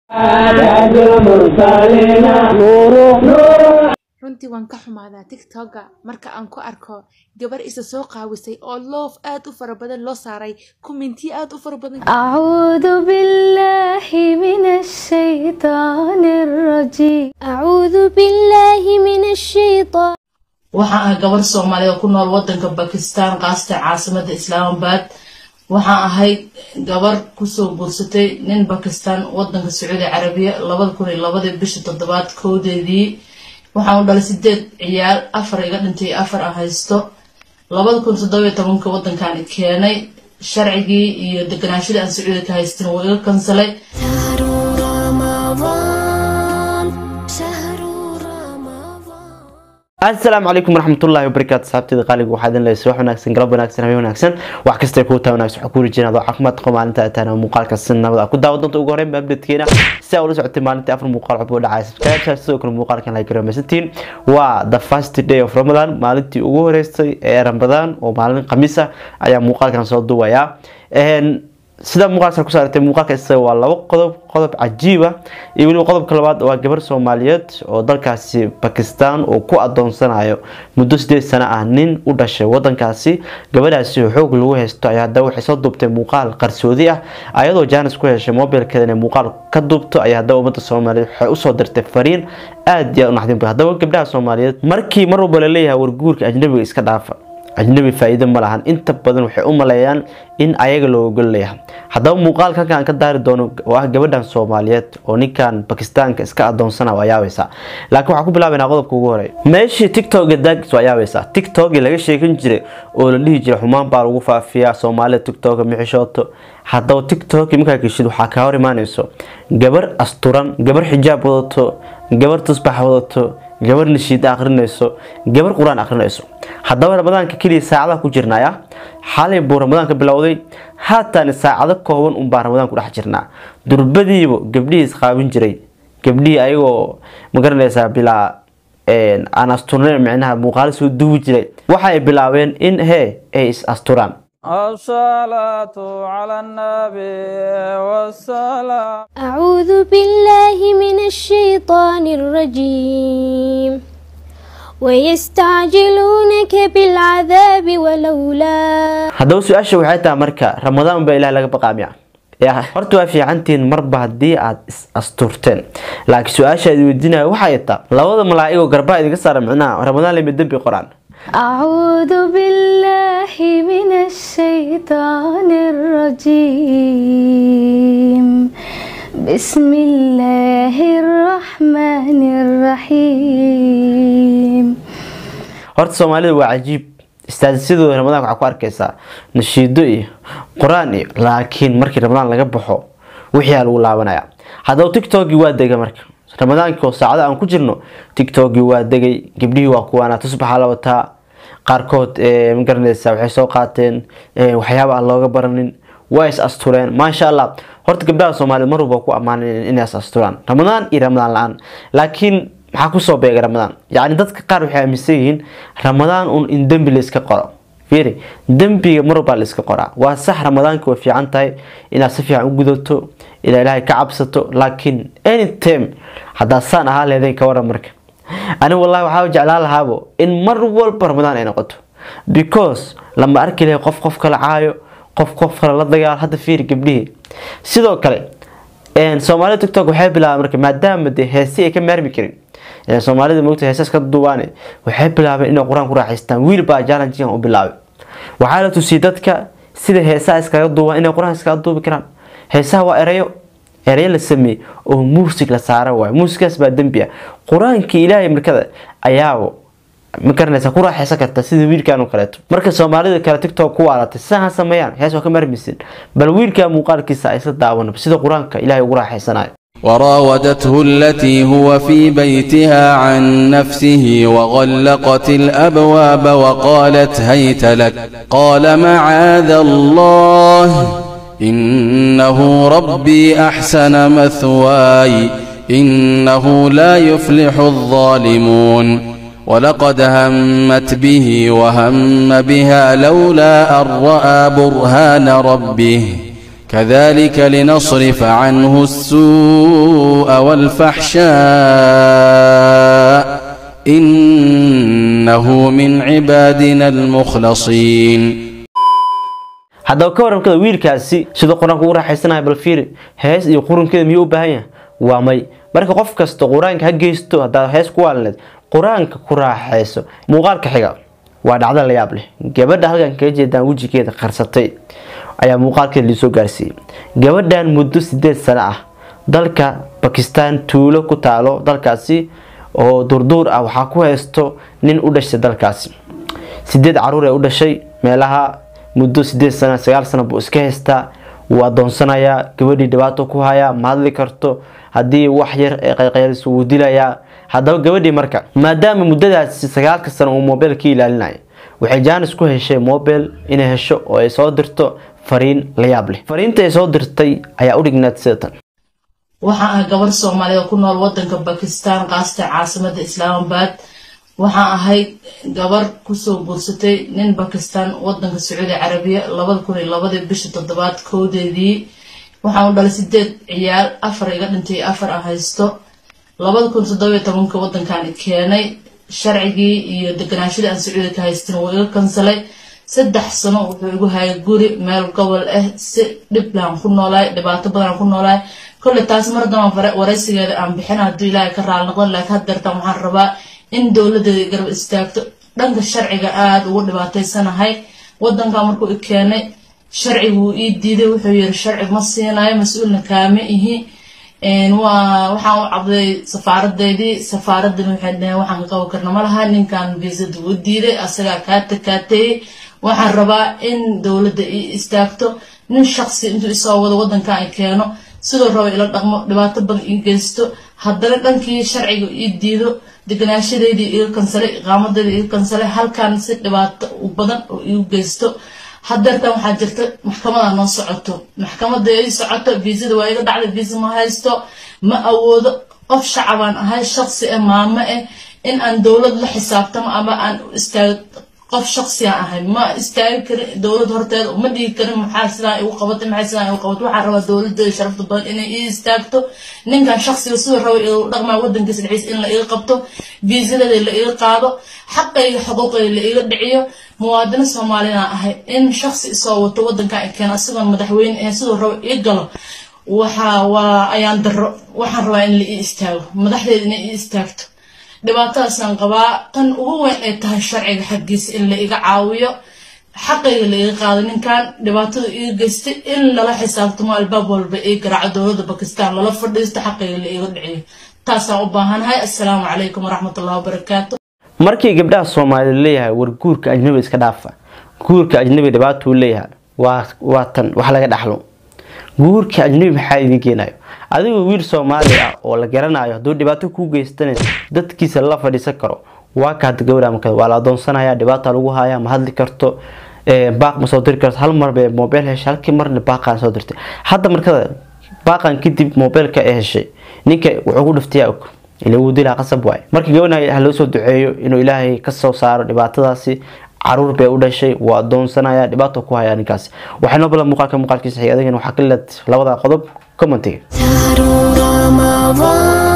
runtii waan ka xumaadaa tiktoka marka aan ku arko gabar isa soo qaawisay oo loof aad u fara badan loo saaray kumintiyo aad u fara badan أعوذ بالله من الشيطان الرجيم أعوذ بالله من الشيطان waxaan ahay gabar soomaaliyeed oo ku nool wadanka bakistan qaasatan caasimada islaamabad waxaan ahay gabar kusoo guursatay nin bakistan wadanka sacuudi carabiya labada kun iyo labadii bisha toddobaad kowdeedii waxaan u dhalay sideed ciyaal afar iga dhintay afar aan haysto labada kun toddobiyo tobanka wadankan keenay sharcigii iyo deganaashadii aan sacuudi ka haystin wuu iga kansalay شهر رمضان شهر رمضان asalaamu calaykum waraxmatullahi wabarakaatu saxaabteeda qaaliga waxaa idin leysay wax wanaagsan galab wanaagsan habeen wanaagsan wax kastay kuu taa wanaagsan waxaa ku rajeyna adoo caafimaad qabo maalinta ay tahana muuqaalka si nabad ah ku daawa doonta ugu horreyn baabdadkeena si aa ula socotay maalintii afar muuqaal codba dhacaya subscribe sidoo kale muuqaalkan like garameysantiin waa the first day of ramadan maalintii ugu horeysay ee ramadaan oo maalin khamiis ah ayaa muuqaalkan soo duwayaa sida muuqaalka ku saaratay muuqaalka isaga waa labo qodob qodob cajiib ah iyo weliba qodobka labaad waa gabar soomaaliyeed oo dalkaasi bakistan uu ku adoonsanayo muddo sideed sano ah nin u dhashay wadankaasi gabadhaasi oo xoog lagu haysto ayaa hadaba waxay soo duubtay muuqaal qarsoodi ah ayadoo jaanis ku heshay mobilkeeda inay muuqaal ka duubto ayaa hadaba ummadda soomaaliyeed waxay usoo dirtay fariin aada iyo aad u naxdin badan haddaba gabdhaha soomaaliyeed markii mar walba laleeyahay warguurka ajnabiga iska dhaafa ajnabi faa-iido ma lahan inta badan waxay u maleeyaan in ayaga loo ogol leeyahay haddaba muuqaalka halkan aan ka daari doono oo ah gabadhan soomaaliyeed oo ninkan bakistaanka iska adoonsana waa yaabaysaa laakiin waxaan ku bilaabaynaa qodobka ugu horeeya meeshii tiktoka daagis waa yaabaysaa tiktokii laga sheekan jiray oo la dhihi jiray xumaan baa lagu faafiyaa soomaalida tiktoka mixishooto haddaba tiktok markaa geshid waxaa kaa hor imaanayso gabar asturan gabar xijaab wadato gabar tusbax wadato gabar nashiida akrinayso gabar qur-aan akrinayso haddaba ramadaanka keliya saacadaha ku jirnaya xalay buu ramadaanka bilowday haatan saacado kooban unbaa ramadaan ku dhex jirnaa durbadiiba gabdhihii isqaabin jiray gabdhihii ayagoo magaranaysaa bilaa aan asturnayn micnaha muuqaalo soo duwi jiray waxay bilaabeen in hee ay is asturaan الصلاة على النبي والسلام أعوذ بالله من الشيطان الرجيم ويستعجلونك بالعذاب ولولا haddaba su-aasha waxay tahay marka ramadaan baa ilaah laga baqaa miya ya horta waa fiicantihiin marba haddii aad is asturteen laakiin su-aasha aad weydiinaya waxay taa labada malaa'igoo garbaa idinka saara micnaha ramadaan lama dembi qoraan أعوذ بالله من الشيطان الرجيم بسم الله الرحمن الرحيم horta soomaalida waa cajiib istaadisyadooda ramadaanka waxaa ku arkaysaa nashiido iyo qur-aan iyo laakiin markii ramadaan laga baxo wixii aa lagu laabanaya haddaba tiktokii waa degay marka ramadaankii oo saacada aan ku jirno tiktokii waa degay gabdhihii waa kuwaana tusbaxa la wataa qaarkood ma garanaysa waxay soo qaateen waxyaaba aan looga baranin waa is astureen maasha allah horta gabdhaha soomaaliyed mar walba ku ammaanan inay is asturaan ramadaan iyo ramadaan la-aan laakiin maxaa kusoo beegay ramadaan yacni dadka qaar waxay aaminsan yihiin ramadaan un in dembi la iska qoro fiiri dembiga mar walbaa la iska qoraa waa sax ramadaanka way fiican tahay inaad si fiican u gudato inaad ilaahay ka cabsato laakiin anytime haddaad saan ahaa leedayn ka waran marka aniga wallahi waxaa jeclaan lahaabo in mar walba ramadaan ay noqoto because lama arki lahay qof qof kala caayo qof qof kale la dagaal hadda fiiri gabdhihii sidoo kale soomaalida tiktok waxay bilaabeen marka maadaama dee heesi ay ka maarmi karin soomaalida moogta heesas ka duubaane waxay bilaabeen inay qur-aan ku raaxaystaan wiil baa challengegan u bilaabay waxaa la tusiyay dadka sida heesaha iskaga duubaan inay qur-aan iskaga duubi karaan heesaha waa erayo erayo la sameeyey oo muusig la saara waayo muusigaas baa dembi ah qur-aankii ilaahay markada ayaabo ma garanaysa ku raaxaysan karta sida wiilkan oo kaleeto marka soomaalida kale tiktok ku waalatay sidaha sameeyaan hees waa ka marmisin bal wiilka muuqaalkiisa ay isla daawanaba sida qur-aanka ilaahay ugu raaxaysanayo وراودته التي هو في بيتها عن نفسه وغلقت الأبواب وقالت هيت لك قال معاذ الله إنه ربي أحسن مثواي إنه لا يفلح الظالمون ولقد همت به وهم بها لولا أن رأى برهان ربه كذلك لنصرف عنه السوء والفحشاء إنه من عبادنا المخلصين haddaba ka waramkada wiilkaasi siduu qur-aanka ugu raaxaysanayo bal fiiri hees iyo qurunkeeda miyuu u baahan yahay waa may marka qof kasta qur-aanka ha geysto haddaad hees ku waalneed qur-aanka ku raaxayso muuqaalka xiga waa dhacdo la yaab leh gabadha halkan kaga jeedaan wejigeeda qarsatay ayaa muuqaalkeeda liisoo gaarsiiyey gabadhan muddo sideed sano ah dalka bakistan tuulo ku taalo dalkaasi oo durduur ah waxaa ku haysto nin u dhashay dalkaasi sideed caruur ee u dhashay meelaha muddo sideed sana sagaal sana buu iska haystaa wuu adoonsanayaa gabadhii dhibaato ku hayaa ma hadli karto haddii wax yar ee qayqayliso wuu dilayaa haddaba gabadhii marka maadaama muddadaasi sagaalka sano uu moobeel ka ilaalinayo waxay jaanis ku heshay moobeel inay hesho oo ay soo dirto fariin la yaab leh fariinta ay soo dirtay ayaa u dhignaad sida tan waxaan ahay gabar soomaaliya oo ku nool wadanka bakistan qaasata caasimada islaamabad waxaan ahay gabar kusoo guursatay nin bakistan wadanka sacuudi carabiya labada kun iyo labadii bisha toddobaad kowdeedii waxaan u dhalay sideed ciyaal afar iga dhintay afar aan haysto labada kun toddobiyo tobanka wadankan keenay sharcigii iyo deganaashadii aan sacuudi ka haystin wuu iga kansalay saddex sano wuxuu igu hayay guri meel gobol ah si dhiblaan ku noolaay dhibaato badan ku noolaay kolley taas mar daban waraysigeeda aan bixin hadduu ilaahay ka raali noqon laakiin haddeertan waxaan rabaa in dowladeeda garab istaagto dhanka sharciga aada ugu dhibaataysanahay wadanka markuu i keenay sharcigu wuu ii diiday wuxuu yiri sharci ma siinayo mas-uulna kaama ihi waa waxaan u cabday safaaradeydii safaaradani waxay dhaheen waxaan ka qaban karna ma laha ninkan viisada wuu diiday asagaa kaa takaateeyey waxaan rabaa in dowladda ii istaagto nin shaqsi intuu isoo wado wadankan i keeno sidoo raba ila dhaqmo dhibaato badan ii geysto haddana dhankii sharciga ii diido deganaashadeydii iga kansalay iqaamadeydii iga kansalay halkan si dhibaato badan oo iigu geysto hadeertan waxaa jirta maxkamada noo socoto maxkamada ii socoto viisada waa iga dhacday viisa ma haysto ma awoodo qof shacabaan ahay shaqsi ah maamo ah in aan dowlad la xisaabtamo ama aan istaago qof shaqsiyan ahay ma istaagi karin dowlad horteeda ma dhigi karin maxaa sidaan igu qabatay maxaa sidaan igu qabatay waxaan rabaa dowladda sharafta badan inay ii istaagto ninkan shaqsiga siduu raba igu dhaqmaa wadankiisa dhexdiisa in la iga qabto viisadeeda la iga qaado xaqayga xuquuqayga la iga dhiciyo muwaadino soomaalina ahay in shaqsi isoo wato wadankan i keeno isagoon madaxweyne ahayn siduu raba ii galo waxa waa ayaan daro waxaan rabaa in la ii istaago madaxdeeda inay ii istaagto dhibaatadaasaan qabaa tan ugu weyn ay tahay sharciga xaggiisa in la iga caawiyo xaqayga la iga qaado ninkan dhibaatada iga geystay in lala xisaabtamo albaab walba ii garaaco dowladda bakistan lala fadhiisto xaqayga la iga dhiciyo taasaan u baahanahay assalaamu calaykum waraxmatullahi wabarakaatu markii gabdhaha soomaalida leeyahay war guurka ajnabi iska dhaafa guurka ajnabi dhibaatuu leeyahay waa waa tan wax laga dhaxlo guurka ajnabi maxaa idin keenayo adigoo wiil soomaali ah oo la garanayo hadduu dhibaato kuu geystana dadkiisa la fadhiisan karo waa ka hadda gabadha marka waa la adoonsanaya dhibaata lagu haya ma hadli karto baaq ma soo diri karto hal mar bay moobeel heshay halkii marna baaqaan soo dirtay hadda markada baaqan kadib moobeelka ay heshay ninka wuxuu ku dhiftayaa og ila wuu dilaa qasab waay marka gabadha ha loo soo duceeyo inuu ilaahay ka soo saaro dhibaatadaasi caruur bay u dhashay waa adoonsanaya dhibaato ku haya ninkaasi waxay noo balan muuqaalka muuqaalkiisa xigay adigana waxaa ka leed labada qodob commentiga شهر رمضان